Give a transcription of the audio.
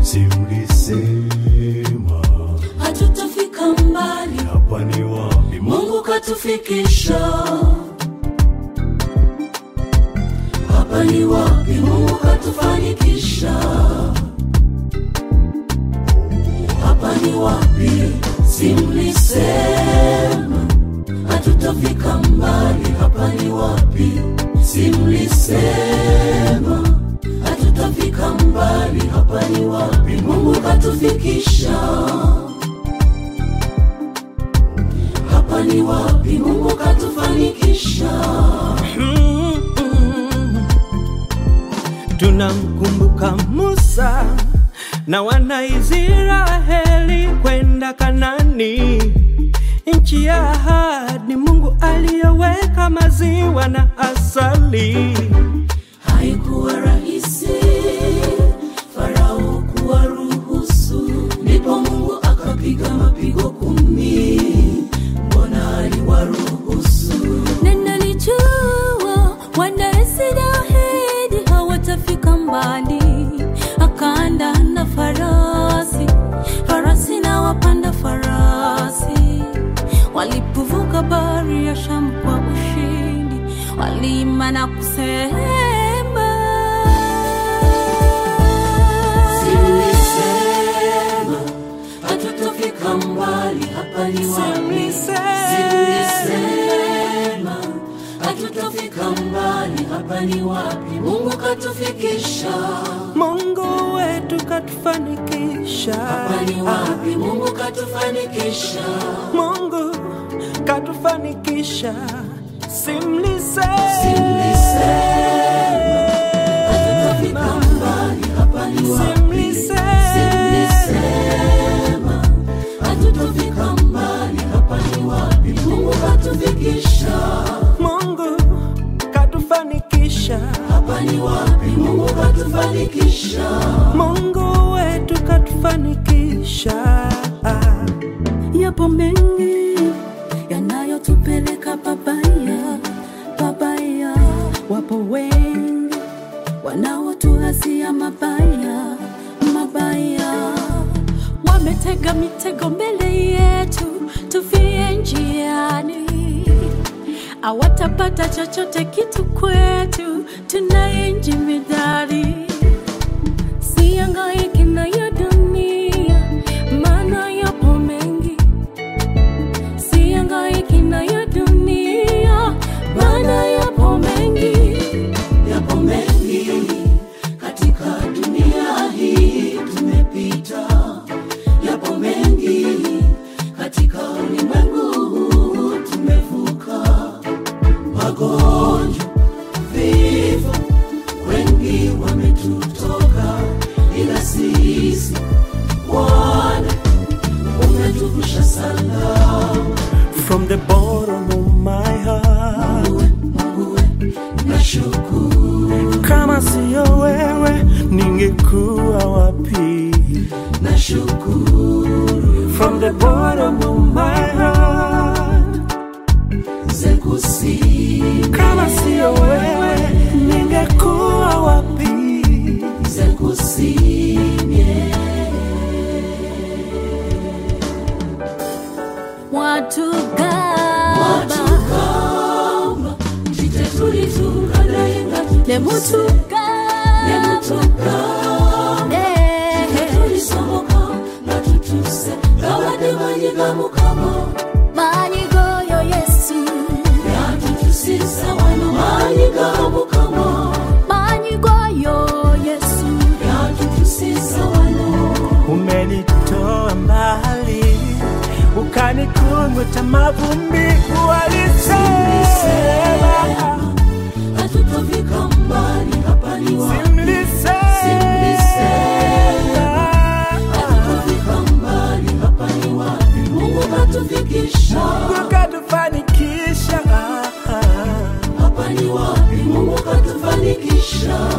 si mlisema hatutafika mbali hapa ni wapi? mungu katufikisha hapa ni wapi mungu katufanikisha hapa ni wapi si mlisema hatutafika mbali hapa ni wapi si mlisema hatutafika mbali hapa ni wapi mungu katufikisha hapa ni wapi mungu katufanikisha tunamkumbuka Musa na wana Israeli kwenda Kanani, nchi ya ahadi Mungu aliyoweka maziwa na asali. haikuwa rahisi farao kuwaruhusu ndipo mungu akapiga mapigo kumi mbona aliwaruhusu Ninalijua wana Israeli hawatafika mbali, akaanda na farasi, farasi na wapanda farasi. Walipovuka bahari ya Shamu kwa ushindi, walima na kusema Simlisema hatutafika mbali, hapa ni wapi? Simlisema hatutafika mbali, hapa ni wapi? Mungu katufikisha, Mungu wetu katufanikisha, hapa ni wapi? Mungu katufanikisha, Mungu katufanikisha, simlisema simlisema hatutafika mbali, hapa ni wapi? Simlisema hatutafika mbali, hapa ni wapi? Mungu katufikisha Mungu katufanikisha, hapa ni wapi? Mungu katufanikisha, Mungu wetu katufanikisha. Yapo mengi yanayotupeleka babaya babaya, wapo wengi wanaotuhasia mabaya mabaya, wametega mitego mbele yetu tufie njiani, hawatapata chochote kitu kwetu, tunaenji midari siangaiki na ya dunia, maana yapo mengi. Siangaiki na ya dunia, maana yapo mengi. yapo mengi katika dunia hii tumepita, yapo mengi katika ulimwengu huu tumevuka, magonjwa, vifo, wengi wametutoka, ila sisi Bwana umetuvusha salama. From the bottom of my heart, Mungu we, nashukuru, kama siyo wewe ningekuwa wapi? nashukuru From the bottom of my heart, zekusi kama siyo wewe ningekuwa wapi? zekusimye Watu gaba watukamba titetulitungadayenga nemutuga nemutukamba tulisomoka nga tutuse gabadde manyiga mukama manyigoyo Yesu yatutusiza wano manyiga mukama manyigoyo Yesu yatutusiza wano Umenitoa mbali ukanikunguta mavumbi, walisema hatutafika mbali hapa ni wapi simlisema hatutafika mbali hapa ni wapi mungu katufikisha Mungu katufanikisha hapa ni wapi mungu katufanikisha